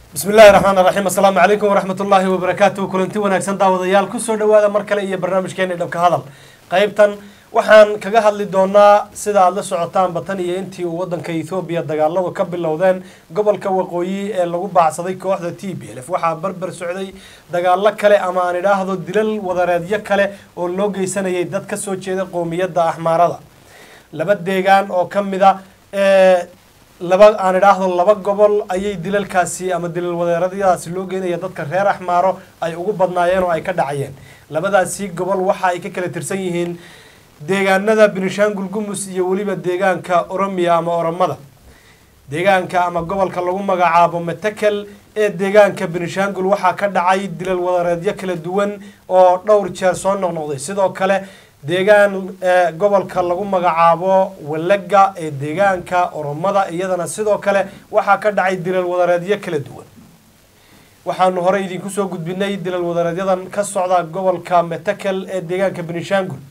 bismi illaahi raxmaan raxiim assalaamu calaykum waraxmat ullaahi wabarakaatuhu kulanti wanaagsan daawadayaal kusoo dhawaada mar kale iyo barnaamijkeena dhabka hadal qaybtan waxaan kaga hadli doonaa sida aada la socotaanba tan iyo intii uu wadanka ethoobiya dagaaladu ka bilowdeen gobolka waqooyi ee lagu baacsaday kooxda t b lf waxaa barbar socday dagaalo kale ama aan idhaahdo dilal wadareedyo kale oo loo geysanayay dad ka soo jeeda qowmiyadda axmaarada laba deegaan oo ka mid a ee laba aan idhaahdo laba gobol ayay dilalkaasi ama dilal wadeeradyadaasi loo geynaya dadka reer axmaaro ay ugu badnaayeen oo ay ka dhacayeen labadaasi gobol waxa ay ka kala tirsan yihiin deegaanada benishangul gumus iyo weliba deegaanka oromiya ama oromada deegaanka ama gobolka lagu magacaabo metekel ee deegaanka benishangul waxaa ka dhacay dilal wadareedyo kala duwan oo dhowr jeer soo noqnoqday sidoo kale deegaan gobolka lagu magacaabo walega ee deegaanka oromada iyadana sidoo kale waxaa ka dhacay dilal wadareedyo kala duwan waxaanu horey idinku soo gudbinay dilal wadareedyadan ka socda gobolka metekel ee deegaanka benishangul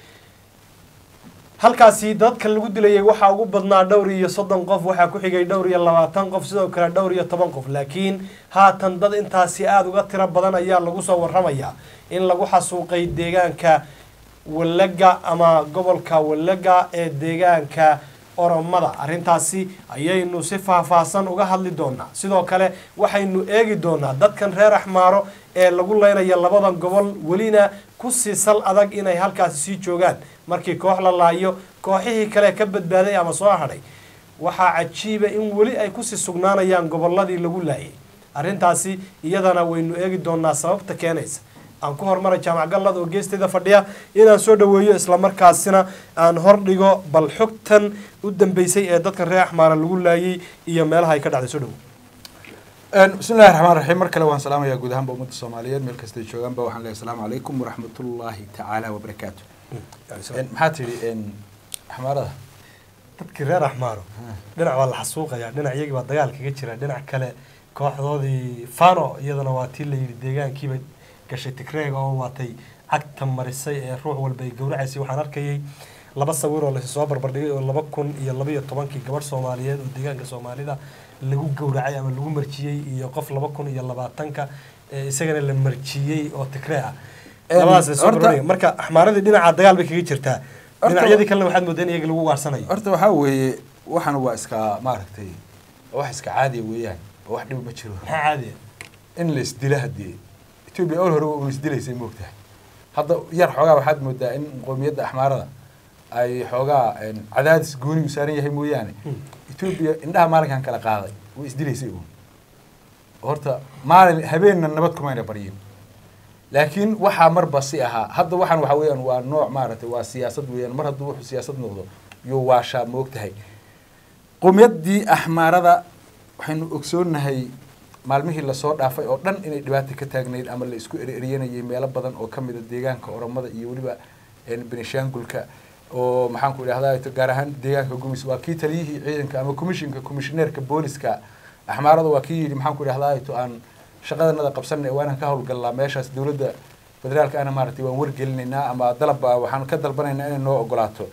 halkaasi dadka lagu dilayay waxaa ugu badnaa dhowr iyo soddon qof waxaa ku xigay dhowr iyo labaatan qof sidoo kale dhowr iyo toban qof laakiin haatan dad intaasi aada uga tiro badan ayaa lagu soo waramayaa in lagu xasuuqay deegaanka walega ama gobolka walega ee deegaanka oromada arrintaasi ayaynu si faahfaahsan uga hadli doonaa sidoo kale waxaynu eegi doonaa dadkan reer axmaaro ee lagu leynaya labadan gobol welina kusii sal adag inay halkaasi sii joogaan markii koox la laayo kooxihii kale ka badbaaday ama soo hadhay waxaa cajiiba in weli ay kusii sugnaanayaan goboladii lagu laayay arrintaasi iyadana waynu eegi doonaa sababta keenaysa aan ku hormaray jaamac gallad oo geesteeda fadhiya inaan soo dhaweeyo islamarkaasina aan hordhigo bal xogtan u dambeysay ee dadkan reer axmaara lagu laayay iyo meelaha ay ka dhacday soo dhawo bismi llahi raxmaan raxiim mar kale waan salaamayaa guud ahaanba ummadda soomaaliyeed meel kastay joogaanba waxaan leeyahay asalaamu calaykum waraxmatullaahi tacaala wabarakaatu maxaa tidhi axmaarada dadkii reer axmaaro dhinac waa la xasuuqayaa dhinac iyagii baa dagaal kaga jira dhinac kale kooxdoodii fano iyadana waa tii la yidhi deegaankiiba gashay tigreega oo waatay cagta marisay ee ruux walba ay gowracaysay waxaan arkayay laba sawir oo lasi soo barbardhigay oo laba kun iyo labaiyo tobankii gabadh soomaaliyeed oo deegaanka soomaalida lagu gowracay ama lagu marjiyey iyo qof laba kun iyo labaatanka isagana la marjiyey oo tigree ah labadaas soo barbardhigay marka axmaaradii dhinaca dagaal bay kaga jirtaa dhinacyadii kalena waxaad moodeen iyaga lagu waarsanayo horta waxaa weeye waxan waa iska maaragtay wax iska caadiya weeyaan oo wax dhib ma jiro maxaa caadiya in la isdila haddii etoobiya ol hore una isdilaysay moogtahay hadda yar xoogaa waxaad moodaa in qowmiyadda axmaarada ay xoogaa cadaadis goonigu saaran yahay mooyaane etoobiya indhaha maalinkan kala qaaday way isdilaysay uun horta maalin habeenna nabad kumayna baryin laakiin waxaa marba si ahaa hadda waxaan waxa weeyaan waa nooc maaragtay waa siyaasad weeyaan mar hadduu wuxuu siyaasad noqdo yuu waashaa moogtahay qowmiyaddii axmaarada waxaynu ogsoonahay maalmihii lasoo dhaafay oo dhan inay dhibaato ka taagnayd ama la isku ereryanayay meelo badan oo kamida deegaanka oromada iyo weliba benishangulka oo maxaanku idhahda gaar ahaan deegaanka gumis waa kii taliyihii ciidanka ama commishinka commissioneerka booliska axmaarada waa kii yidhi maxaanku idhahda to aan shaqadanada qabsanay waanaan ka howlgalnaa meeshaas dowladda federaalka ana maaragtay waan wargelinaynaa ama dalabba waxaan ka dalbanaynaa inay noo ogolaato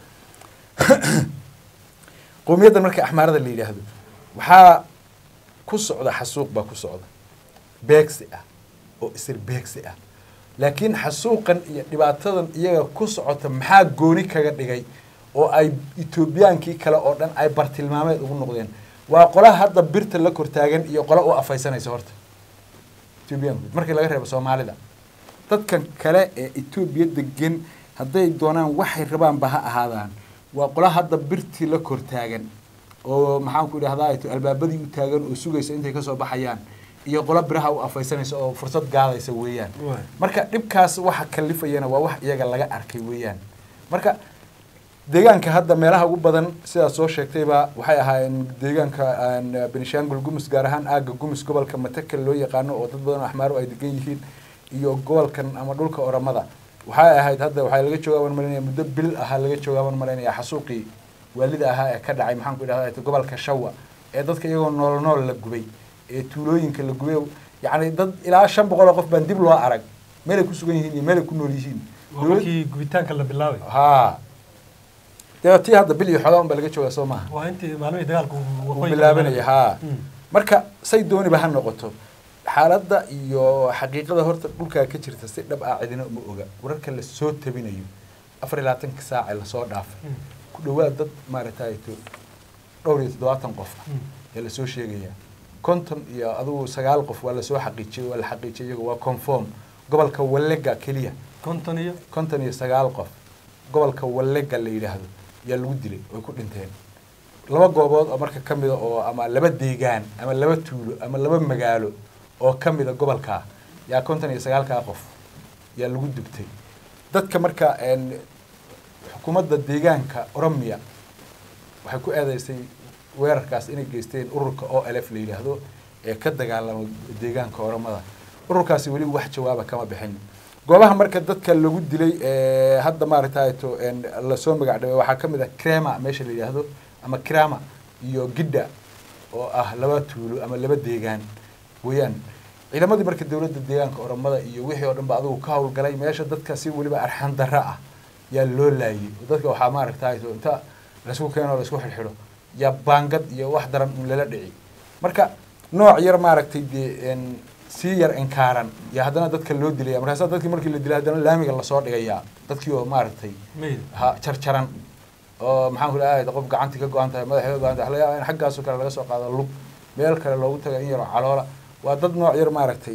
qowmiyaddan marka axmaarada la yidhaahdo waxaa ku socda xasuuq baa ku socda beegsi ah oo isir beegsi ah laakiin xasuuqan iyo dhibaatadan iyaga ku socota maxaa gooni kaga dhigay oo ay etoobiyaankii kale oo dhan ay bartilmaameed ugu noqdeen waa qola hadda birta la kortaagan iyo qola u afaysanaysa horta etoobiyaanku markii laga reebo soomaalida dadkan kale ee etoobiya degan hadday doonaan waxay rabaanba ha ahaadaan waa qola hadda birtii la kortaagan oo maxaanku idhahdaa albaabadii u taagan oo sugaysa intay kasoo baxayaan iyo qolo biraha u afaysanaysa oo fursad gaadaysa weeyaan marka dhibkaas waxa kalifayana waa wax iyaga laga arkay weeyaan marka deegaanka hadda meelaha ugu badan sidaad soo sheegtayba waxay ahaayeen deegaanka benishangul gumus gaar ahaan aaga gumus gobolka matekel loo yaqaano oo dad badan oo axmaaro ay degan yihiin iyo gobolkan ama dhulka oramada waxay ahayd hadda waxaa laga joogaa baan malaynaya muddo bil ahaa laga joogaa baan malaynaya xasuuqii waalida ahaa ee ka dhacay maxaanku idhahda gobolka shawa ee dadka iyagoo nool nool la gubay ee tuulooyinka la gubay yacni dad ilaa shan boqol oo qof baan dib loo arag meelay ku sugan yihiin iyo meelay ku nool yihiin markii gubitaanka la bilaabay ha dee tii hadda bil iyo xogaa un baa laga joogaa soo maaha waa intii maalmihii dagaalku uu bilaabanaya ha marka say dooniba ha noqoto xaaladda iyo xaqiiqada horta dhulkaa ka jirta si dhab ah cidina uma oga wararka la soo tabinayo afar iyo labaatanka saace lasoo dhaafay ku dhawaad dad maaragtay to dhowr iyo toddobaatan qof ah ee lasoo sheegaya konton iyo adigu sagaal qof waa lasoo xaqiijiyey waa la xaqiijiyay iyagu waa conform gobolka wallega keliya konton iyo konton iyo sagaal qof gobolka wallega la yidhaahdo yaa lagu dilay oy ku dhinteen laba goobood oo marka ka mida oo ama laba deegaan ama laba tuulo ama laba magaalo oo ka mida gobolkaa yaa konton iyo sagaalkaa qof yaa lagu dubtay dadka marka een, xukuumadda deegaanka oromia waxay ku eedeysay weerarkaas inay geysteen ururka o l f la yidhaahdo ee ka dagaalama deegaanka oromada ururkaasi weli wax jawaaba kama bixin goobaha marka dadka lagu dilay ee hadda maaragtay to een, lasoo magac dhabay waxaa ka mid ah crema meesha la yidhaahdo ama crama iyo gidda oo ah laba tuulo ama laba deegaan weeyaan ciidamadii marka dowladda deegaanka oromada iyo wixii oo dhan ba adigu ka howlgalay meesha dadka si weliba arxan darra ah yaa loo laayay dadka waxaa maaragtay to inta laisku keeno laisku xidhxidho yaa baangad iyo wax daran un lala dhici marka nooc yar maaragtay dee een, sii yar inkaaran yaa haddana dadka loo dilaya markaasa dadkii markii la dilay haddana laamiga lasoo dhigayaa dadkii oo maaragtay meyda ha jarjaran oo maxaan ku dhahay qof gacantii ka go-an tahay madaxii ka go-an tahay waxa laga yaabaa in xaggaasoo kale laga soo qaado lug meel kale loogu taga in yaroo caloola waa dad nooc yar maaragtay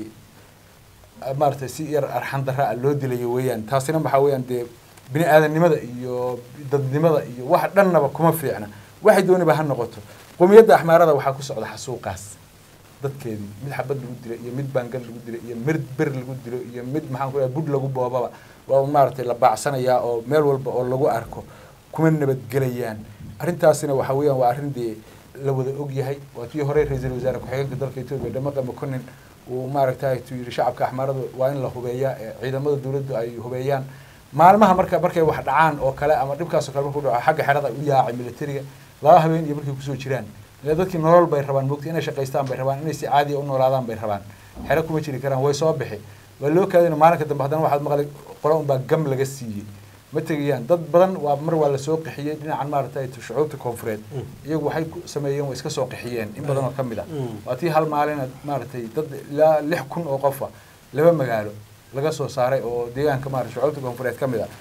maaragtay si yar arxan darra ah loo dilayo weeyaan taasina waxaa weeyaan dee bini aadanimada iyo dadnimada iyo wax dhannaba kuma fiicna waxay dooniba ha noqoto qowmiyadda axmaarada waxaa ku socda xasuuqaas dadkeedii mid xabad lagu dilo iyo mid baangad lagu dilo iyo mid ber lagu dilo iyo mid maxaan ku dhahay bud lagu boobaba waa un maaragtay la baacsanayaa oo meel walba oo lagu arko kuma nabadgelayaan arrintaasina waxa weeyaan waa arrin dee la wada og yahay waa tii hore ra-iisul wasaare ku-xigeenka dalka etoobiya dhamaqa makonin uu maaragtay tu yidhi shacabka axmaaradu waa in la hubeeyaa ee ciidamada dowladdu ay hubeeyaan maalmaha marka markay wax dhacaan oo kale ama dhibkaas oo kale markuu dhaco xagga xerada u yaacay militariga laba habeen iyo markay kusoo jiraan ila dadkii nolol bay rabaan mogta inay shaqaystaan bay rabaan inay si caadiya u noolaadaan bay rabaan xero kuma jiri karaan way soo bixi waa loo kaadina maalinka dambe haddana waxaad maqlay qolo unbaa gam laga siiyey ma tegayaan dad badan waa mar waa lasoo qixiyey dhinacan maaragtay shucuubta koonfureed iyagu waxay ku sameeyeen way iska soo qixiyeen in badan oo ka mid ah waa tii hal maalina maaragtay dad ilaa lix kun oo qofa laba magaalo laga soo saaray oo deegaanka maarata shucuubta koonfureed ka mid ah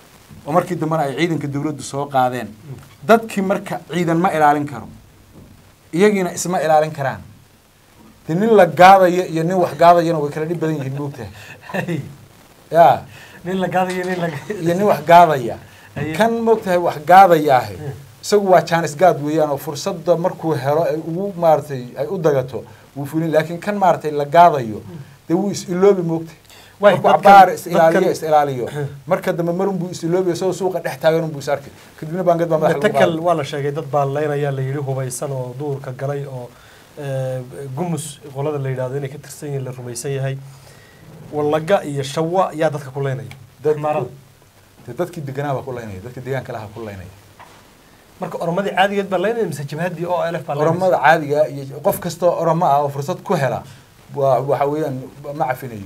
oo markii dambena ay ciidanka dowladdu soo qaadeen dadkii marka ciidan ma ilaalin karo iyagiina isma ilaalin karaan de nin la gaadayo iyo nin wax gaadayana way kala dhib badan yihiin moogtahay ya nin la gaadayo nin la iyo nin wax gaadaya Aye. kan moogtahay wax gaadayaahe isagu waa jaanis gaad weeyaan oo fursadda markuu helo ay ugu maaragtay ay u dagato wuu fulin laakiin kan maaragtay la gaadayo dee wuu is iloobi moogtahay Waay, markuu dadkan- cabaar is ilaaliyo dadkan- is ilaaliyo marka dambe marun buu is iloobi isagoo suuqa dhex taagan unbuu is arkay kadibna baangad baa madaxa lagu matakal qaaday. waa la sheegay dad baa leynayaa la yidhi hubaysan oo duurka galay oo eh, gumus qolada la yidhahdo inay ka tirsan yihiin la rumaysan yahay wallaga iyo shawa yaa dadka ku leynaya Dad- Xamaarada. dee dadkii deganaa baa ku laynaya dadkii deegaanka laha ku laynaya marka oromadii caadigeed baa leynaya mise jabhadii oo elf baa leynaysa? oromada caadiga iyo qof kasta oo oromo ah oo fursad ku hela waa waxa weeyaan ma cafinayo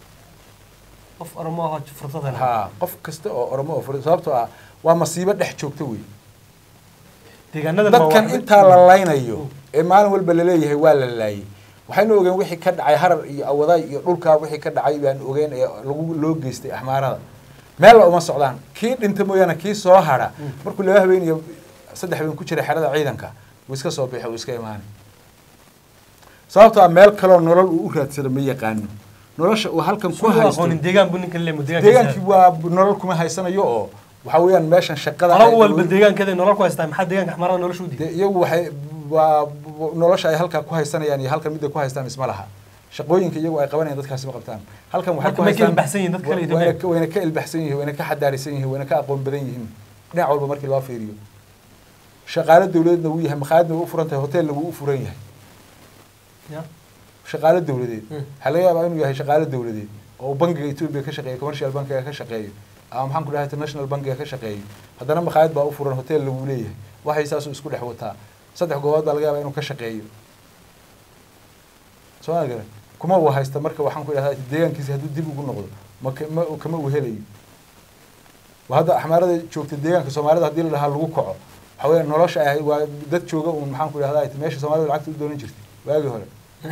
qof oromo ahoo fursad hela ha qof kasta oo oromo oo fursad sababtoo ah waa masiibo dhex joogta wey deegaanada dadkan intaa la laynayo ee maalin walba laleeyahay waa la laayay waxaynu ogeen wixii ka dhacay harar iyo awadaay iyo dhulkaa wixii ka dhacay baan ogeen ee lagu loo geystay axmaarada meella uma socdaan kii dhinta mooyaane kii soo hara markuu laba habeen iyo saddex habeen ku jira xerada ciidanka wuu iska soo bixi wuu iska imaanay sababtoo ah meel kaloo nolol uu u raadsado ma yaqaano nolosha uu halkan ku haysto aqoonin deegaan buu ninkan leemo deegaankii waa nolol kuma haysanayo oo waxa weeyaan meeshan shaqada qolo ay- walba deegaankeeda nolol ku haystaa maxaa deegaanka xamaarada nolosha u diiday dee iyagu waxay waa nolosha ay halkaa ku haysanayaan iyo halkan midda ku haystaan isma laha shaqooyinka iyagu ay qabanayaan dadkaasi ma qabtaan halkan waxay Marka ku may ka haystaan ilbaxsan yihiin dadka kale wa- Itoobiya? wayna ka- wayna ka ilbaxsan yihiin wayna ka xadaarisan yihiin wayna ka aqoon badan yihiin dhinac walba markii loo fiiriyo shaqaale dowladeedna wuu yahay makhaayadna wuu u furan tahay hoteelna wuu u furan yahay Ya. shaqaale dowladeed Hmm. waxaa laga yaabaa inuu yahay shaqaale dowladeed oo bankiga etoobiya ka shaqeeyo commercial bankiga ka shaqeeyo ama maxaan ku dhahay international bankiga ka shaqeeyo haddana makhaayad baa u furan hotel lagu leeyahay waxay saasuu isku dhex wataa saddex goobood baa laga yaabaa inuu ka shaqeeyo soo ma garan kuma uu haysta marka waxaan ku idhahdaa deegaankiisi hadduu dib ugu noqdo ma ka- ma kama uu helayo waa hadda axmaarada joogta deegaanka soomaalida haddii la dhahaa lagu kaco waxa weya nolosha ay waa dad jooga uun maxaan ku idhahdaa meesha soomaalida lacagta u doonan jirtay waagii hore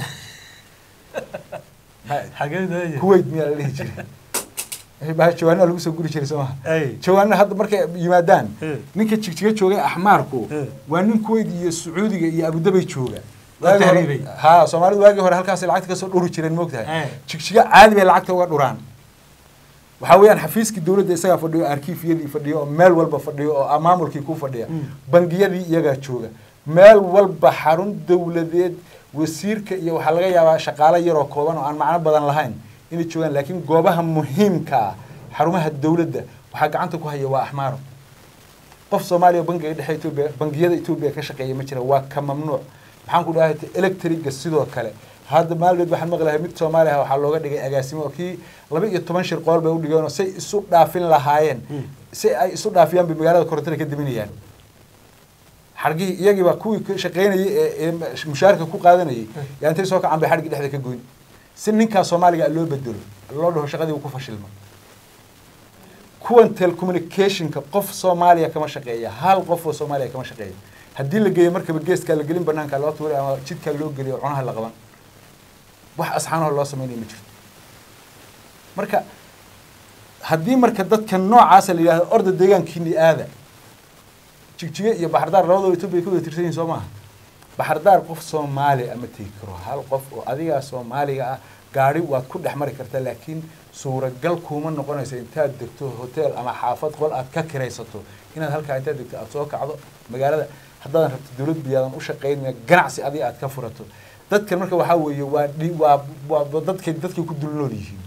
Maxay- xageed kuwait miyaa la dhihi jiray baa jawaanaa lagu soo guri jiray soo maha ay jawaana hadda markay yimaadaan Eh. ninka jigjiga joogay axmaarku Eh. waa nin kuwait iyo sacuudiga iyo abudabay jooga Waa Waagii hore- tahriibay. ha soomaalidu waagii hore halkaas lacagta kasoo dhuri jireen moogtahay Eh. jigjiga caadi bay lacagta uga dhuraan waxaa weeyaan xafiiskii dowladda isagaa fadhiyo arkiifyadii fadhiyo oo meel walba fadhiyo oo maamulkii ku fadhiya Mm. bangiyadii iyagaa jooga meel walba xarun dowladeed wasiirka iyo waxaa laga yaabaa shaqaale yaroo kooban oo aan macno badan lahayn inay joogaan laakiin goobaha muhiimka ah xarumaha dowladda waxaa gacanta ku haya waa axmaaro qof soomaaliya bangiga dhexe etoobiya bangiyada etoobiya ka shaqeeya ma jira waa ka mamnuuc maxaan ku dhahay electriga sidoo kale hadda maalmeed waxaan maqlahay mid soomaaliya ah waxaa looga dhigay agaasimo oo kii laba iyo toban shir qool bay u dhigeenoo say isu dhaafin lahaayeen si ay isu dhaafiyaan bay magaalada korontada ka diminayaan xargihii iyagii baa kuwii ka shaqaynayay ee ee mushaarka ku qaadanayay yaa intay soo kacaan bay xargii dhexda ka goyn si ninkaa soomaaliga ah loo bedelo loo dhaho shaqadii uu ku fashilmo kuwan telecommunicationka qof soomaaliya kama shaqeeya hal qof oo soomaaliya kama shaqeeya haddii la geeyo markaba geeskaa la gelin banaanka loo tuuray ama jidkaa loo geliyo oo cunaha la qaban wax asxaanaho loo sameynaya ma jirto marka haddii marka dadka noocaasa la yidhahdo orda deegaankiini aada jigjiga iyo baxardaar labadaba etoobiya ka wada tirsan yihin soo maaha baxardaar qof soomaali ama tegi karo hal qof oo adigaa soomaaliga ah gaari waad ku dhex mari kartaa laakiin suuragal kuuma noqonaysa intaad degto hotel ama xaafad qol aad ka kiraysato inaad halkaa intaad degto aad soo kacdo magaalada haddaadan rabto dowlad biyaadan u shaqaynaya ganacsi adiga aad ka furato dadkan marka waxaa weeye waa dhi waa waa dadkay dadkay ku dulnool yihiin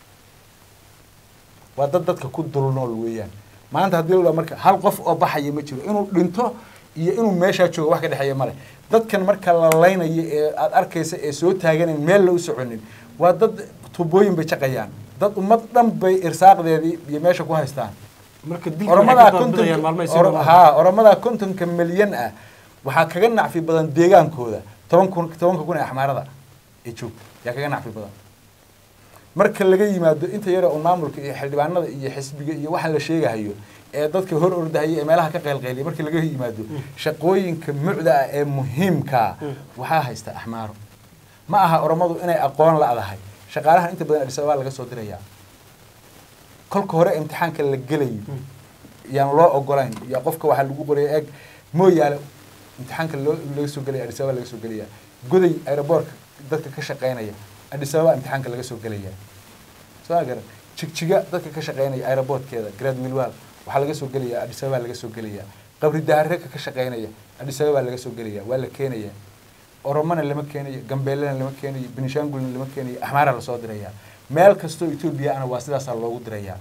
waa dad dadka ku dulnool weeyaan maanta haddii la marka hal qof oo baxaya ma jiro inuu dhinto iyo inuu meeshaa joogo wax ka dhexeeya male dadkan marka la laynayo ee aad arkaysa ee soo taaganayn meel la u soconin waa dad tubooyin bay jaqayaan dad ummad dhan bay irsaaqdeedii iyo meesha ku haystaan marka dilka oromadaa waxay ka doonbidayaan maalmahay sii konton wadaan. haa oromadaa kontonka milyan ah waxaa kaga nacfi badan deegaankooda toban kun tobanka kun ee axmaarada ee joogta yaa kaga nacfi badan marka laga yimaado inta yare oo maamulka iyo xildhibaanada iyo xisbiga iyo waxaan la sheegahayo ee dadka hor ordahaya ee meelaha ka qaylqayliya marka laga yimaado shaqooyinka mucda ah ee muhiimkaa waxaa haysta axmaaro ma aha oromadu inay aqoon la-dahay shaqaalahan inta badan adis ababa laga soo dirayaa kolka hore imtixaanka la gelayo yaan loo ogolayn yaa qofka waxaa lagu qoraya eeg mooyaale imtixaanka loo laga soo gelaya adis ababa laga soo gelaya goday aeroboortka dadka ka shaqaynaya adis ababa imtixaanka laga soo gelaya soo garan jigjiga dadka ka shaqaynaya aeroboortkeeda grad wilwal waxaa laga soo gelaya adis ababa laga soo gelaya qabri daareka ka shaqaynaya adis ababa laga soo gelaya waa la keenaya oromona lama keenayo gambeelena lama keenayo benishangulna lama keenayo axmaara lasoo diraya meel kastoo etoobiya ana waa sidaasaa loogu dirayaa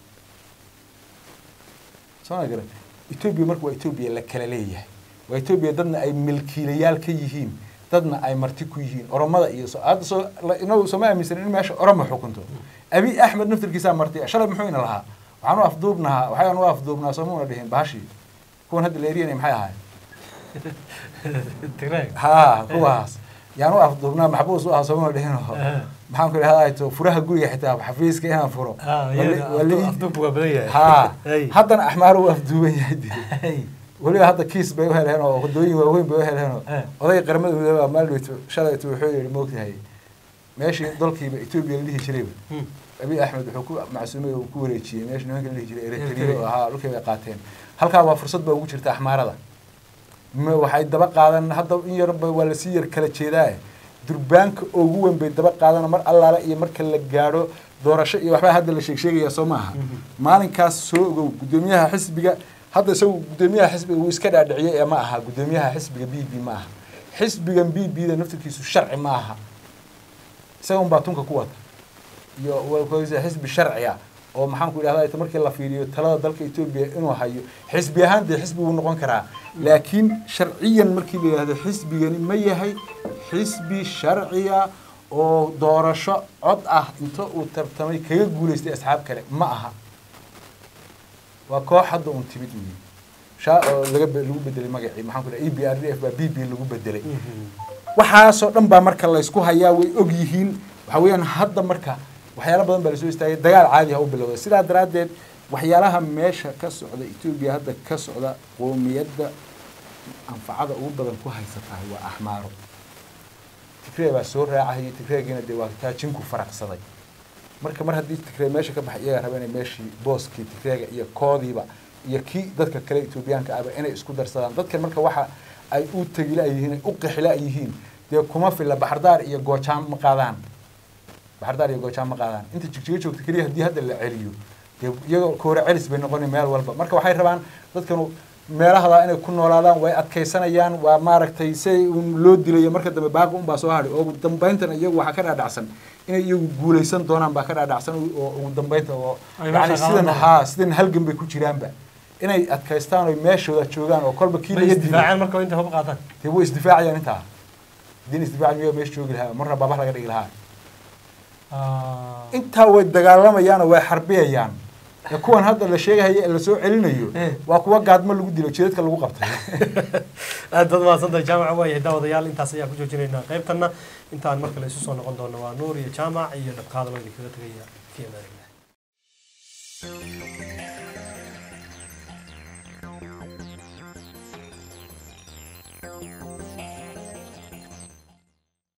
soo ma garan etoobiya marka waa etoobiya la kala leeyahay waa etoobiya dadna ay milkiilayaal ka yihiin dadna ay marti ku yihiin oromada iyo so hadda soo la- inagu sooma aaminsanin in meesha oromo xukunto abi axmed naftirkiisaa marti ah. shalay muxuu ina lahaa waxaan u afduubnahaa waxaan u afduubnaa soomuna dhihin bahashii kuwan hadda la eryanay maxay ahaay Tigray. haa kuwaas yaan u afduubnaa maxbuus u ah soomuna dhihin oo Aha. maxaan ku idhahdaa to furaha guriga xitaa xafiiska inaan furo Ah, Wali- iyaga wali- afdu- afduubku waa badan yahay. haa Hey. haddana axmaar u afduuban yahay dee. Hey. weliba hadda kiis bay u heleen oo wadooyin waaweyn bay u heleen oo Eh. odayga qaramada midoobaa maaldhowto shalayto wuxuu yihi moogtahay meeshii dalkiiba etoobiya la dhihi jirayba Hmm. abiy axmed wuxuu ku macsuumay oo ku wareejiyey meesha nimanka la dhihi jiray eritrea Eritrea. oo ahaa dhulkay bay qaateen halkaa waa fursad baa ugu jirta axmaarada ma waxay daba qaadan hadda in yarba waa lasii yar kala jeedaa durbaanka ugu weyn bay daba qaadan mar allaale iyo marka la gaadho doorasho iyo waxbaa hadda la sheeg sheegaya soo maaha maalinkaas soo ogow guddoomiyaha xisbiga hadda isagu guddoomiyaha xisbiga wuu iska dhaadhiciyey ee ma aha guddoomiyaha xisbiga b b ma aha xisbigan b b da naftirkiisu sharci ma aha isaga unbaa tunka ku wata iyo waa xisbi sharciya oo maxaan ku idhahdaa ita markii la fiiriyo talada dalka etoobiya inuu hayo xisbi ahaan dee xisbi wuu noqon karaa laakiin sharciyan markii la yidhahdo xisbigani ma yahay xisbi sharciya oo doorasho cod ah inta uu tartamay kaga guulaystay asxaab kale ma aha waa koox hadda un timid weyi shaa oo laga be- lagu bedelay magacii maxaan ku idhaha e b r d f baa b b lagu bedelay waxaasoo dhan baa marka laysku hayaa way og yihiin waxa weeyaan hadda marka waxyaalo badan baa lasoo istaagay dagaal caadi ha u bilowday sidaa daraaddeed waxyaalaha meesha ka socda etoobiya hadda ka socda qoomiyadda anfacada ugu badan ku haysatahay waa axmaaro tigree baa soo raacahayay tigreegiina dee waa taajinku faraqsaday marka mar haddii tigree meesha ka baxay iyagaa raba inay meeshii booskii tigreega iyo koodiiba iyo kii dadka kale etoobiyaanka ahba inay isku darsadaan dadkan marka waxa ay u tegila yihiin ay u qixila yihiin dee kuma filla baxardaar iyo goojaan ma qaadaan baxardaar iyo goojaan ma qaadaan inta jigjiga joogta keliya haddii hadda la celiyo dee iyagoo koore celis bay noqoni meel walba marka waxay rabaan dadkanu meelahadaa inay ku noolaadaan way adkaysanayaan waa maaragtay siay un loo dilayo marka dambe baaqi unbaa soo hadhay oo ugu dambayntana iyagu waxaa ka dhaadhacsan inay iyagu guulaysan doonaan baa ka dhaadhacsan oo ugu dambaynta oo Ay meesha yani qaadan sidan doonaan. haa sidan halgan bay ku jiraanba inay adkaystaan oo meeshooda joogaan oo kolba kii may laga dilay isdifaaceen marka inta hub qaataan dee way isdifaacayaan intaa haddii isdifaaci miyaa meesha joogi lahaa marna baabah laga dhigi lahaa intaa way dagaalamayaan oo way xarbiyayaan ee kuwan hadda la sheegahaya ee lasoo celinayo Eh. waa kuwa gaadmo lagu dilo jidadka lagu qabtay aad baad mahadsantahay jaamaca waayahay daawadayaal intaas ayaan ku joojinaynaa qaybtanna intaan mar kale isu soo noqon doono waa nuur iyo jaamac iyo dhabkaada loo idinkaga tegaya fi amaanillah